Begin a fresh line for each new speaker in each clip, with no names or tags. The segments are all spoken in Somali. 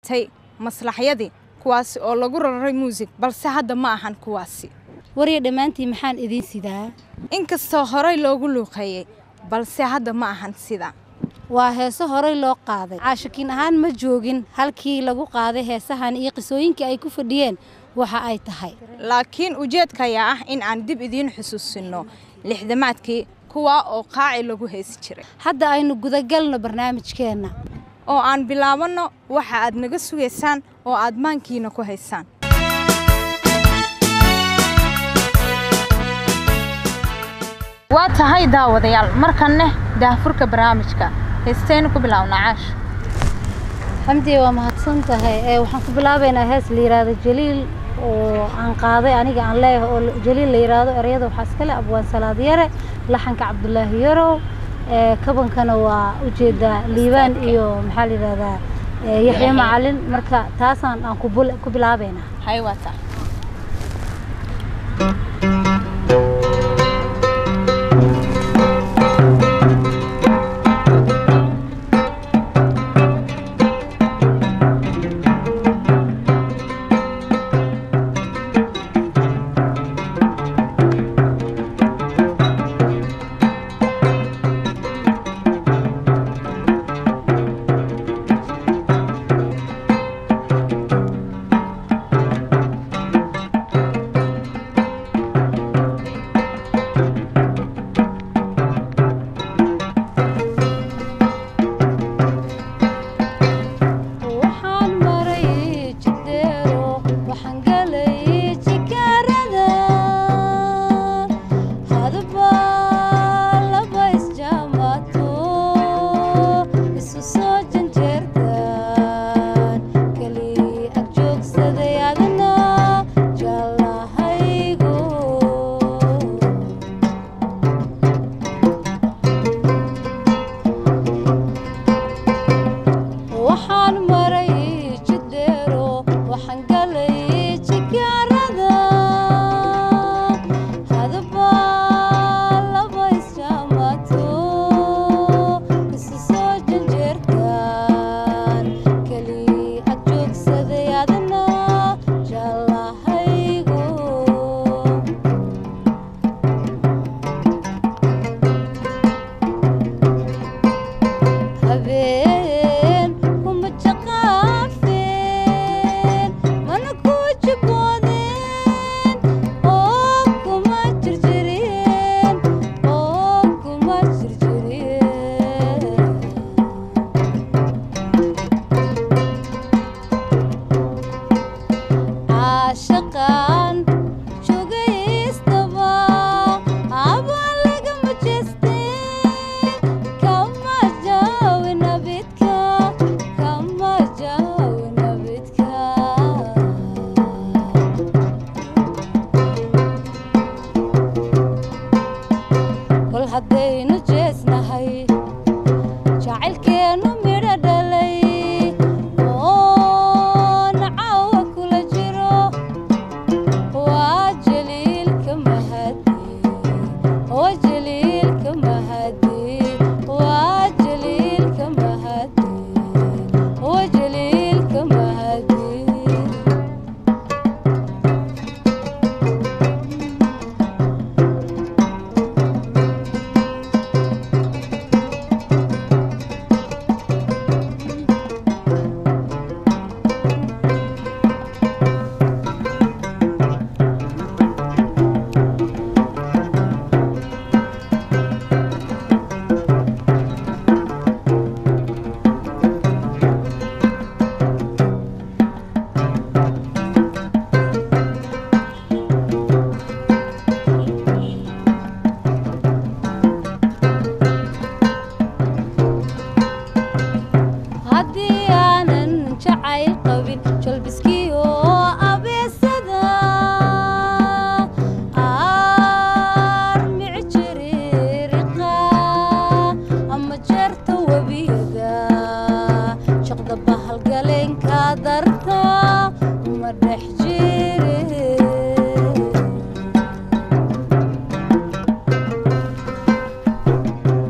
tay maslaxyadii kuwaasi oo lagu raray muusig balse hadda ma ahan kuwaasi
warya dhammaantii maxaan idiin sidaa
inkastoo horey loogu luuqeeyey balse hadda ma ahan sida
waa heeso horey loo qaaday caashakiin ahaan ma joogin halkii lagu qaaday heesahan iyo qisooyinkii ay ku fadhiyeen waxa ay tahay
laakiin ujeedka ayaa ah in aan dib idiin xusuusinno lixdamaadkii kuwaa oo qaaci lagu heesi jiray
hadda aynu gudagalno barnaamijkeenna
oo aan bilaabanno waxa aad naga sugaysaan oo aad maankiina ku haysaan waa tahay daawadayaal markanne daahfurka barnaamijka heestaynu ku bilaabna caash
xamdiye waa mahadsan tahay ee waxaan ku bilaabaynaa hees la yidhaahdo jaliil oo aan qaaday aniga aan leeyahay oo jaliil la yidhaahdo ereyada waxaa iskale abwaan salaad yare laxanka cabdulaahi yarow ee kabankana waa ujeedaa liibaan iyo maxaa la yidhahdaa yaxya macalin marka taasaan aan ku bilaabaynaa
hay waa tahay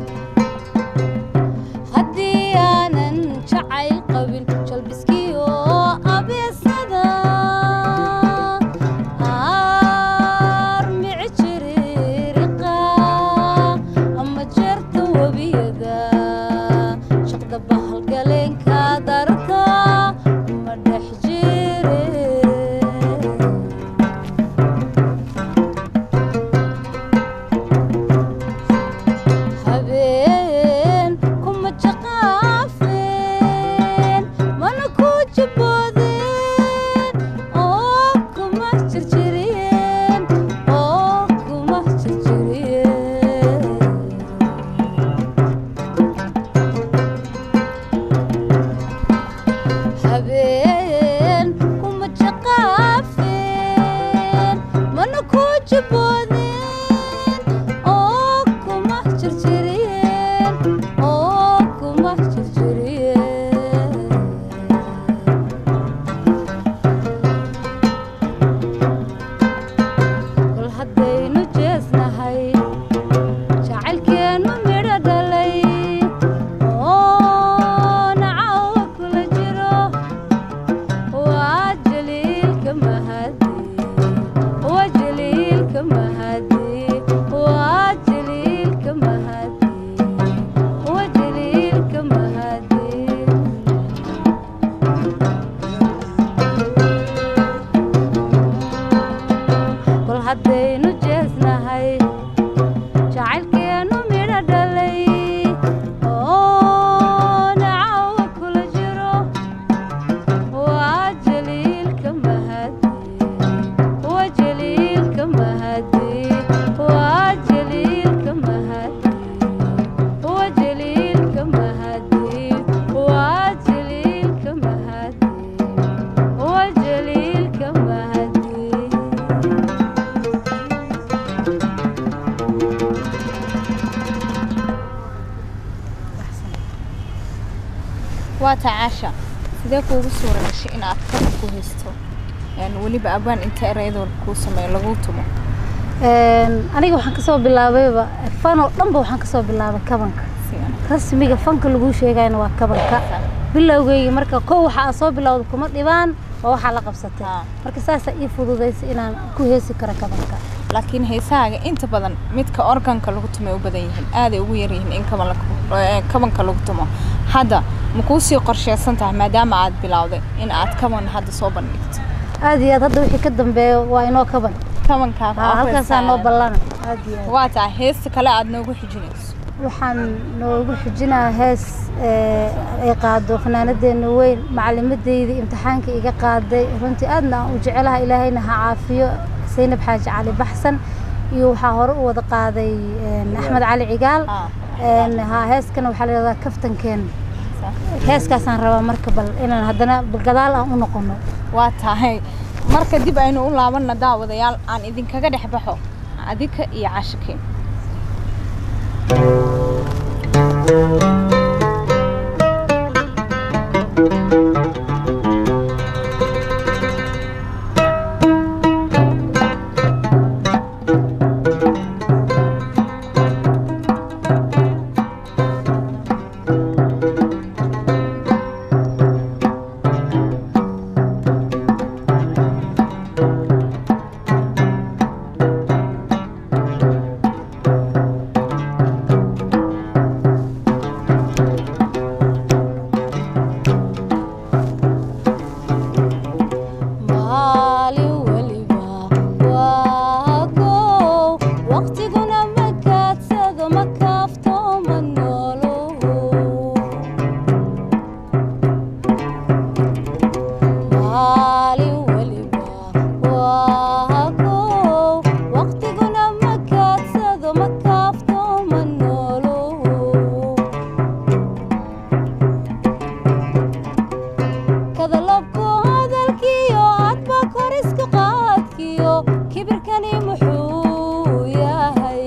haddii aanan jacayl qabin jalbiskiyo jabiyeen kuma jaqaafeen mana ku jaboodeen oo kuma jirjiriyeen oo kuma jirjiriyeen bal haddaynu jeesnahay jacaylkeennu midho dhalay oo nacawa kula jiro waa jaliilka mahadi waa jaliilka mahadi waa jaliilka mahadi waa jaliilka mahadi bal haddaynu jeesnahay jacaylkeennu midho dhalay oo nacawa kula jiro waa jaliilka mahadi waa jaliilka mahadi waa jaliilka mahadi waa jaliilka mahadi waa jaliilka mahadi waa jaliilka mahadi
waa tacaasha sidee kuugu suura gashay inaad kor ku haysto Een, weliba abaan inta erayada kuu sameeyo laguu tumo
Een, aniga waxaan kasoo bilaabayba fan oo dhanba waxaan kasoo bilaabay kabanka
Sidan.
rasmiga fanka lagu sheegayna waa kabanka bilowgeyga marka kow waxa aan soo bilowda kuma dhibaan waa waxaa la qabsatay
Ah.
marka saasaa ii fududaysay inaan ku heesi karo kabanka
laakiin heesahaaga inta badan midka organka lagu tumay u badan yihiin aaday ugu yar yihiin in kaban la- eh, kabanka lagu tumo hadda ma kuu sii qorsheysan tahay maadaama aad bilowday in aad kaban hadda soo bandhigto
aad iyo aad hadda wixii ka dambeeyo waa inoo kaban
kabankaa
Ha, halkaasaa noo ballana aad iyo aad
waa tahay heesta kale aad noogu xijinayso
waxaan noogu xijinaa hees ee, ay qaado fanaanadeena weyn macalimadeyda imtixaanka iga qaaday runtii aadna aan u jecelaha ilaahayna ha caafiyo saynab xaaji cali baxsan iyo waxaa hore u wada qaaday een, axmed cali cigaal
Ah,
een, ha heeskana waxaa la yidhahdaa kaftankeen
sa-
heeskaasaan rabaa marka bal inaan haddana gadaal aan u noqono
waa tahay marka dib aynu u laabanna daawadayaal aan idinkaga dhex baxo adika iyo cashikii
maalin weliba waa gow waqtiguna ma kaadsado ma kaafto ma noolo maalin weliba waa gow waqtiguna ma kaadsado ma kaafto ma noolo kadalabku hadalkiyo hadba koriska qaadkiyo kibirkani muxuu yahay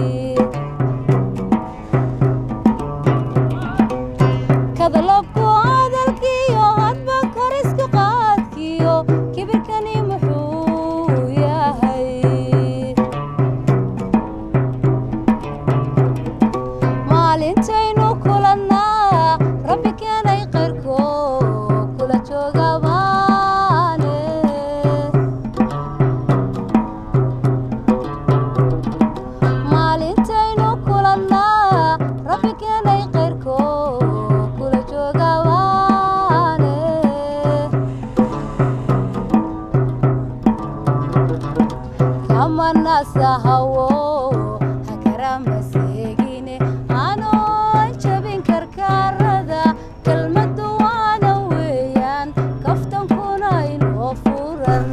kadalabku hadalkiyo hadba koriska qaadkiyo kibirkani muxuu yahay maalintaynu kulannaa rabbi keenay qayrko kula jooga baane maalintaynu kulannaa rabbi keenay qayrko kula jooga baane kamanasahawo hakaramasegine anoon jabin karkaarada kelmaddu waana weeyaan kaftankuna inoo furan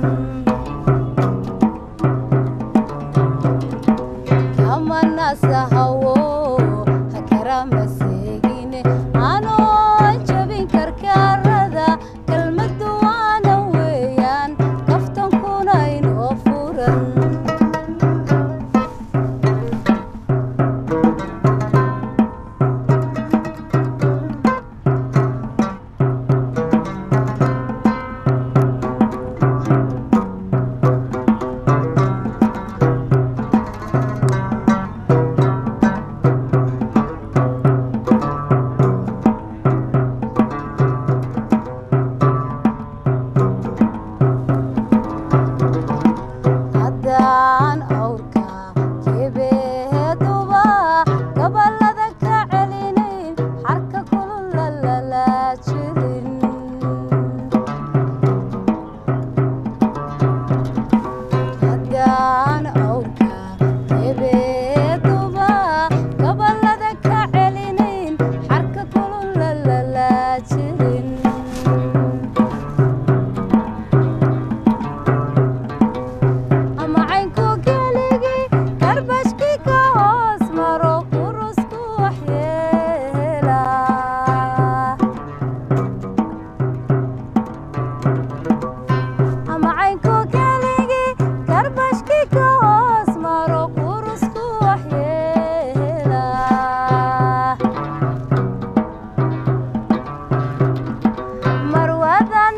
kamanasahawo hakaramasegine anoon jabin karkaarada kelmad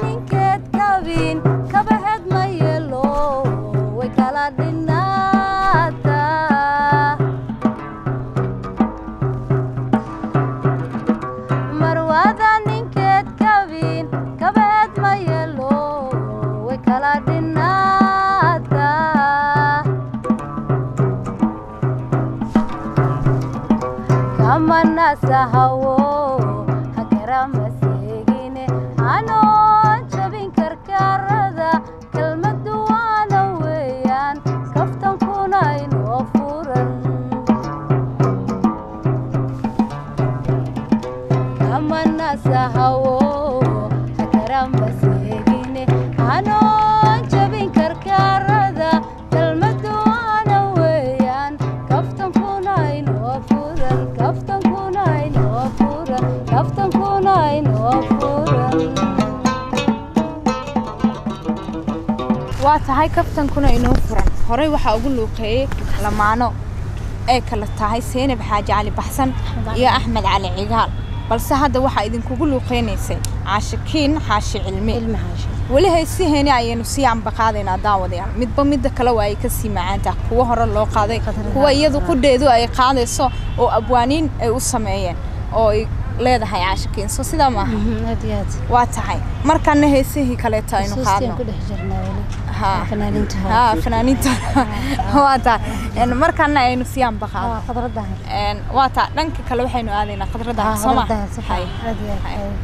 ninkeed kabin kabaheed ma yeelo way kala dhinaataa marwada ninkeed kabin kabaheed ma yeelo way kala dhinaataa kamanasahawo hagarama seegine anoon jabin karkarada kelmadu waana weeyaan kaftankuna inoo furan kamanasahawo hagarama seegine anoon jabin karkarada kelmadu waana weeyaan kaftankuna inoo furan kaftankuna inoo furan kaftankuna inoo furan
waa tahay kaftankuna inoo furan horey waxaa ugu luuqeeyey lamaano ee kala tahay seenab xaaji cali baxsan iyo axmed cali cigaal balse hadda waxaa idinkugu luuqeynaysay caashikiin xaashi cilmi
ilmi xaashi
weli haysiheeni ayaynu sii ambaqaadaynaa daawadayaal midba midda kale waa ay kasii macaantaha kuwa hore loo qaaday kuwa iyadu qudheedu ay qaadayso oo abwaaniin ay u sameeyeen oo ay leedahay caashikiin so sidaa maaha
aad iyo aad
waa tahay markana heesihii kaleeto aynu
xusuustiin ku
qaadno
dhex jirnaa weli
ها
fanaaniinta
ها فنانينta waa taa een markana aynu sii ambaqaado
waa khadraddahay
een waa taa dhanka kale waxaynu aadaynaa khadradda
Ah,
soo ma
khadraddahay si
Hay.
fiican aad iyo aad
Hay.
hay.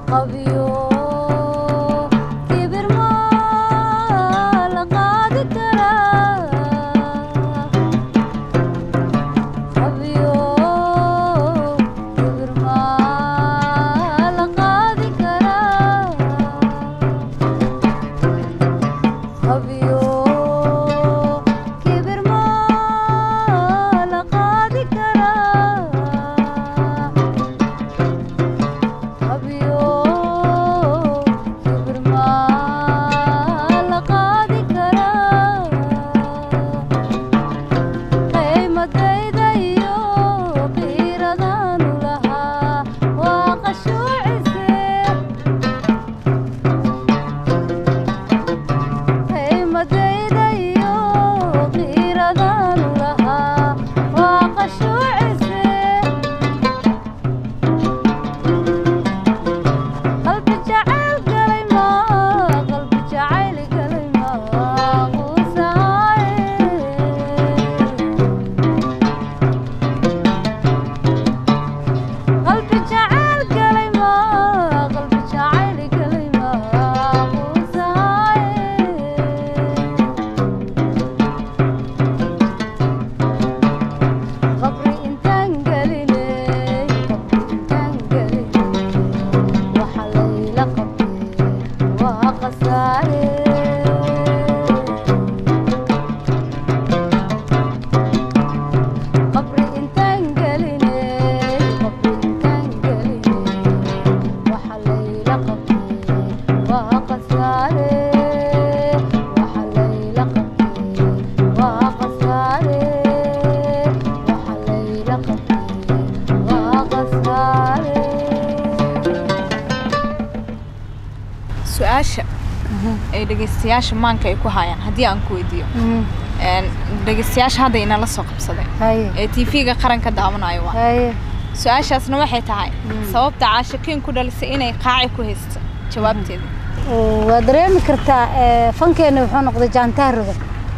qabyo kibir ma la qaadi karaa qabyo kibir ma la qaadi karaa qabyo kibir ma la qaadi karaa qabyo kibir ma la qaadi karaa qiimadayda iyo qiiradaanu lahaa waa qashuucise qiimadayda iyo qiiradaanu lahaa waa qashuucise qalbi jacayl galay maa qalbi jacayl galay maa quusaaye qalbi jacayl galay maa qalbi jacayl galay maa quusaaye qabri intaan gelinay qabri intaan gelinay waxa layla qabtay waa khasaare qabri intaan gelinay qabri intaan gelinay waxa layla qabtay waa khasaare waxa layla qabtay waa khasaare waxa layla qabtay waa khasaare
su-aasha ay dhegeystayaasha maanka ay ku hayaan haddii aan ku weydiiyo een, dhegeystayaasha hadda inala soo qabsaday
haye
ee tv-ga qaranka daawanayo waa
haye
su-aashaasna waxay tahay sababta caashakiin ku dhalisay inay qaaci ku haysto jawaabteeda
waa dareemi kartaa ee, fankeena wuxuu noqday jaantaaroga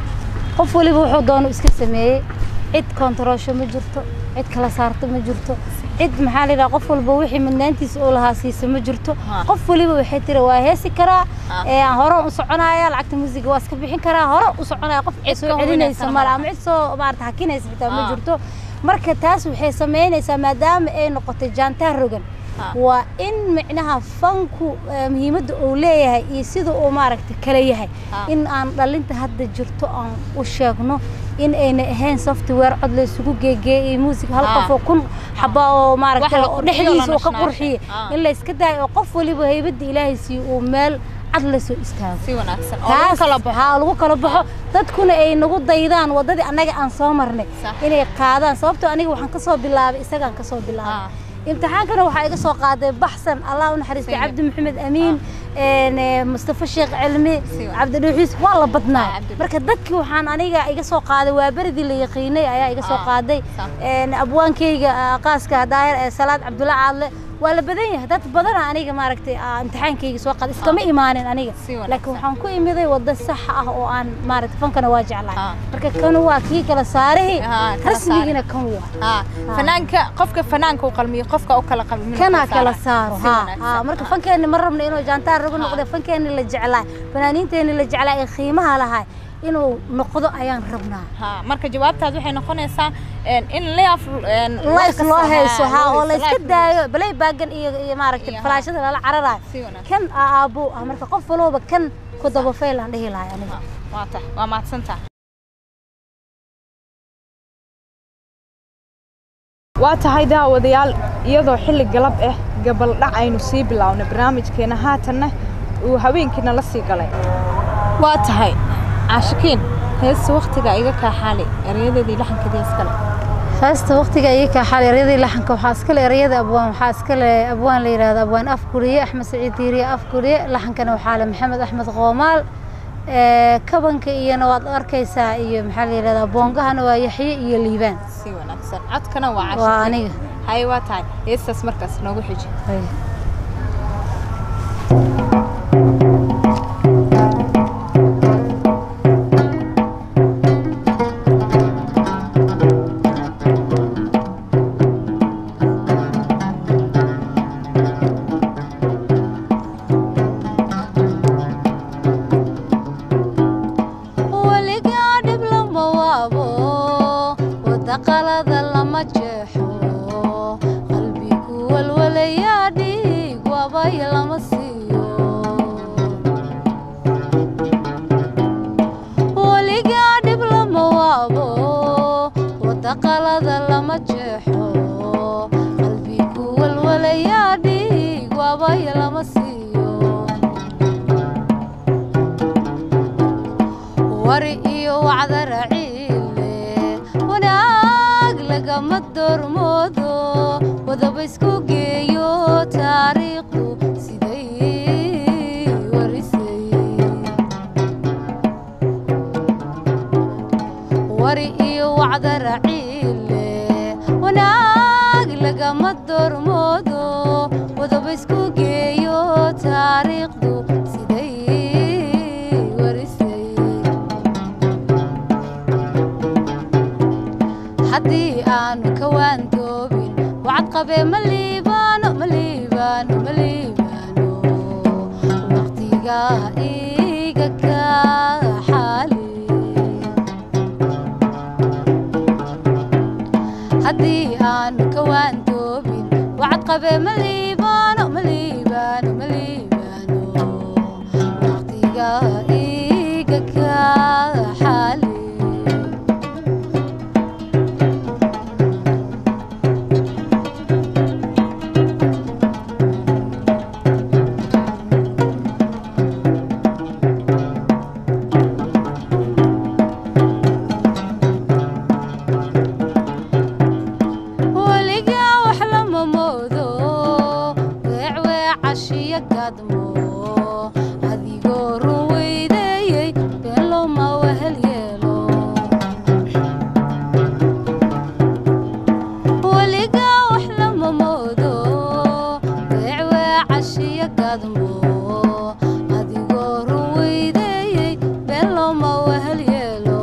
qof waliba wuxuu doono iska sameeyey cid kontaroosho ma jirto cid kala saarto ma jirto cid maxaa la yidhaha qof walba wixii midnaantiisa uu lahaa siisa ma jirto
Ha.
qof waliba waxay tiri waa heesi karaa
Ha.
ee, hore u soconaya lacagta muusiga waa iska bixin karaa hore u soconaya qof cid
Cid
soo
ka
celinaysa
hubinaysa
male
ma
ama cid soo maarata hakinaysa xitaa ma
Ha.
jirto marka taas waxay samaynaysaa maadaama ay noqotay jaantaar rogan
Ha.
waa in micnaha fanku eh, muhiimadda uu leeyahay iyo sida uu maaragta kala yahay
Ha.
in aan dhalinta hadda jirto aan u sheegno in ayna ahayn software cod la isugu geegeeyay music hal
Ha.
qof oo kun xaba oo maaragta
Wax la
oo
qurxiyo
dhexdiisa
la
uu ka
nashnaashay.
qurxiye
Ha.
in la iska daayo oo qof waliba haybadda ilaahay siiyo uu meel cad la soo istaago
si wanaagsan oo lagu kala baxo
haa lagu kala baxo dadkuna ay nagu daydaan wadadii annaga aan soo marnay
Sax.
inay qaadaan sababtoo aniga waxaan ka soo bilaabay isagaan ka soo
Ah.
bilaabay imtixaankana waxaa iga soo qaaday baxsan allah u naxariistay
Sayid.
cabdi maxamed amiin een, ee, mustafa sheekh cilmi
Si wanaagsan.
cabdi dhuuxiis waa la
Ah,
badnaa
Cabdi
marka dadkii waxaan aniga iga soo qaaday waa beridii la yaqiinay ayaa iga soo
Ah,
qaaday
sax.
een, abwaankayga ah, qaaska daayar ee salaad cabdulla caadle waa la badan yahay dad badana aniga maaragtay ah, imtixaankayga soo qaaday iskama imaanin aniga
Si wanaagsan.
laakiin waxaan ku imiday waddo sax ah oo aan maaragtay fankana waa jeclahay
Ah.
marka kan waa kii kala saarihii
Ah, kala
rasmigiina kan waa
haa fanaanka qofka fanaanka u qalmiyo qofka u kala qalmin
kana kala saaro
Si
ha
wanaagsan.
ha marka
Ah.
fankeeni ma rabno inuu jaantaar ragu
Ha.
noqdo fankeeni la jeclaay fanaaniinteeni la jeclaay ee qiimaha lahay inuu noqdo ayaan rabnaa
haa marka jawaabtaas waxay noqonaysaa een, in life een, wax
life
kasta-
loo hayso
haa,
ha
loo
oo la
hayso,
iska
life
daayo balay baagan iyo iyo maaragtay
Iyo, ha.
falaashada lala cararayo
Si wanaagsan.
kan aabo ah marka qof walba kan ku daba fayl aan dhihi lahay aniga
Haa, waa tahay waa mahadsantaha waa tahay daawadayaal iyadoo xilli galab ah gabaldhac aynu sii bilownay barnaamijkeena haatanna uu habeenkiina la sii galay waa tahay caashikiin heesta waktiga iga kaa xaali erayadeedii laxankeedii iskale
heesta waqtiga iga kaa xal ereyadii laxanka waxaa iska le ereyada abwaan waxaa iska le abwaan la yidhahdo abwaan afguriye axmed saciid diiriye afguriye laxankana waxaa le maxamed axmed qoomaal ee, kabanka iyona waad arkaysaa iyo maxaa la yidhahdaa boongahana waa yaxye iyo liibaan
si wanaagsan codkana waa
waa
caashikiin
aniga
haye waa tahay heestaas markaas noogu xiji
Hay. siiyo weligaa dhib lama waabo wadda qalada lama jeexo qalbigu walwalayaa dhiig waabaya lama siiyo wari iyo wacdara ciile wanaag lagama doormoodo wadaba isku geeyo taariikhdu siday warisay wari iyo wacdara ciile wanaag lagama doormoodo wadaba isku geeyo taariikhdu siday warisay haddii aanu ka waandoobin wacad qabee ma liibaano ma liibaano ma liibaano waqtiga iga ka xaali haddii aanu ka waandoobin wacad qabee ma liibaano ma liibaano ma liibaano waqtiga iga ka xaali weligaa wax lama moodo weecweecashiyo gadmo adigoo run weydeeyey been looma wehel yeelo weligaa wax lama moodo weecweecashiyo gadmo adigoo run weydeeyey been looma wehel yeelo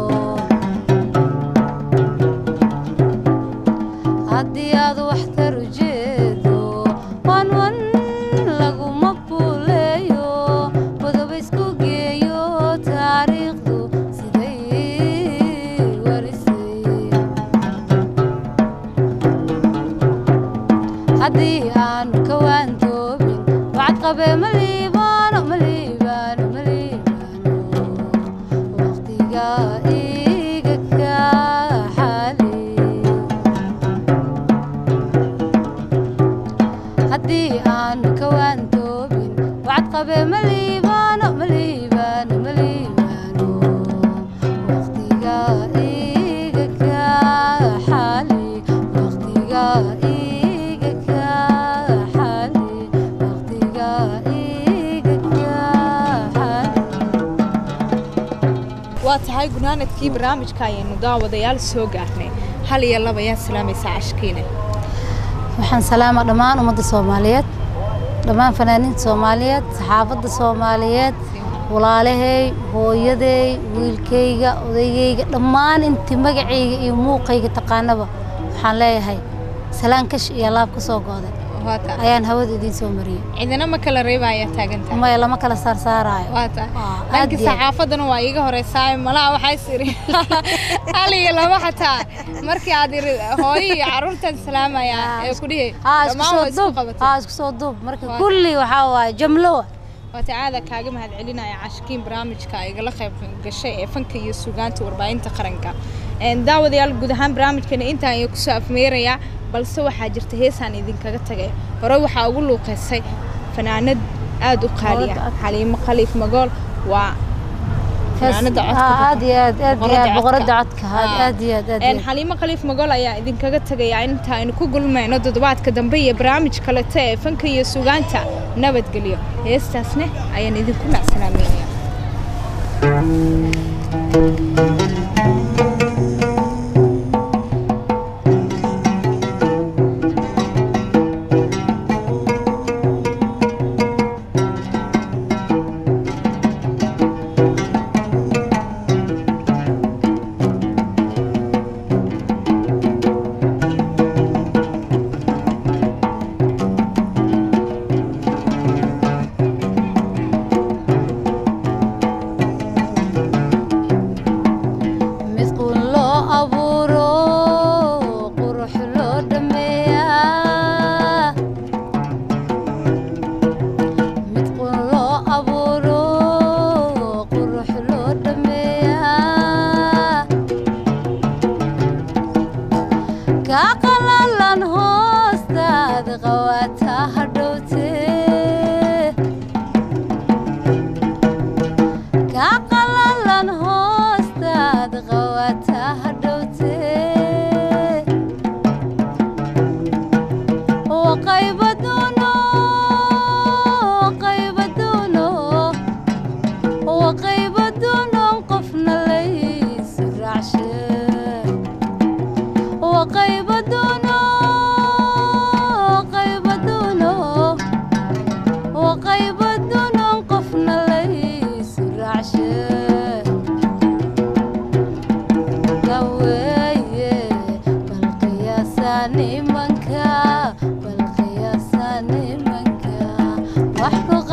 haddii aad wax tar ujeedo waan wan laguma buuleeyo wadoba isku geeyo taariikhdu siday warisay haddii aanu ka waandoobin wacad qabee ma liibaano ma liibaano ma liibaano waqtiga iga ka xaali haddii aanu ka waandoobin wacad qabee ma liibaano ma liibaano ma liibaano waqtiga iga ka xaali waqtiga iga ka xaali waqtiga iga ka xaali
waa tahay gunaanadkii barnaamijka ayaynu daawadayaal soo gaarnay hal iyo laba ayaa salaamaysaa cashkiine
waxaan salaama dhammaan ummadda soomaaliyeed dhammaan fanaaniinta soomaaliyeed saxaafadda soomaaliyeed walaalahay hooyaday wiilkayga odaygayga dhammaan intii magacayga iyo muuqayga taqaanaba waxaan leeyahay salaan kash iyo laab ka soo gooday
waa tahay
ayaan hawada idiin soo mariyey
cidina ma kala reeba ayaa taagantahay
maya lama kala saarsaaraayo
waa tahay
Waa, aad
dhanka
iyo aad.
saxaafadana waa iiga horeysaa malaha waxaa is iri hal iyo laba xataa markii aad iri hooyo iyo carruurtan salaamaya ee ku dhihi
haa isku
dhammaan
soo
waa isku
duub
qabatay
haa isku soo duub marka
Waa.
kulli waxaa waaye jamlo wa
waata aada kaaga mahadcelinaya cashkiin barnaamijka igala qayb gashay ee fanka iyo sugaanta warbaahinta qaranka Een, daawadayaal guud ahaan barnaamijkana intaan ayaa kusoo afmeerayaa balse waxaa jirta heesaan idinkaga tagay hore waxaa ugu luuqeysay fanaanad aada u qaaliya
Boqorada codka.
xaliimo khaliif magool waa fanaanada codka
Haa,
ku-
aad iyo aad aad iyo
boqorada
aad boqorada
codka.
codka haa,
Haa.
aad iyo aad aad iyo
Een,
aad.
xaliimo khaliif magool ayaa idinkaga tagaya inta aynu ku gulmayno toddobaadka dambe iyo barnaamij kalete ee fanka iyo sugaanta nabadgelyo heestaasne ayaan idinku macsalaameynaya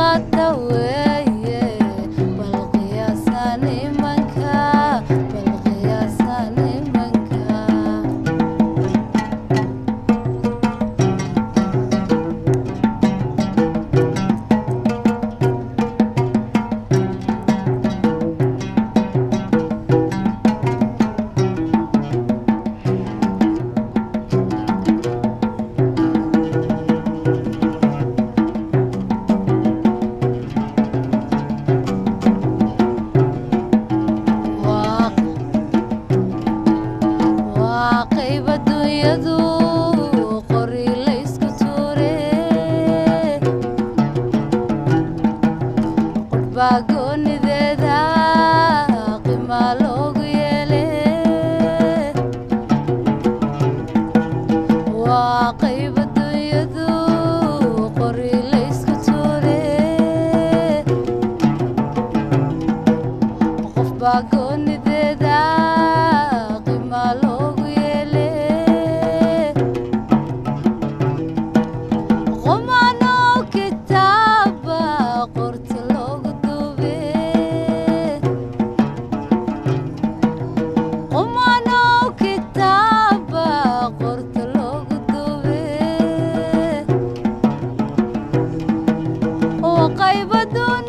qaata weeye bal qiyaasa nimanka bal qiyaasa nimanka waa waa qayb adduunyadu qori laysku tuure qudhbaa goonideeda qimaa loogu yeele waa qayb adduunyadu qori laysku tuure qof baa goonideeda qimaa loogu yeele qumanoo kitaaba qorta loogu duube qumanoo kitaaba qorta loogu duube oo qayb adduun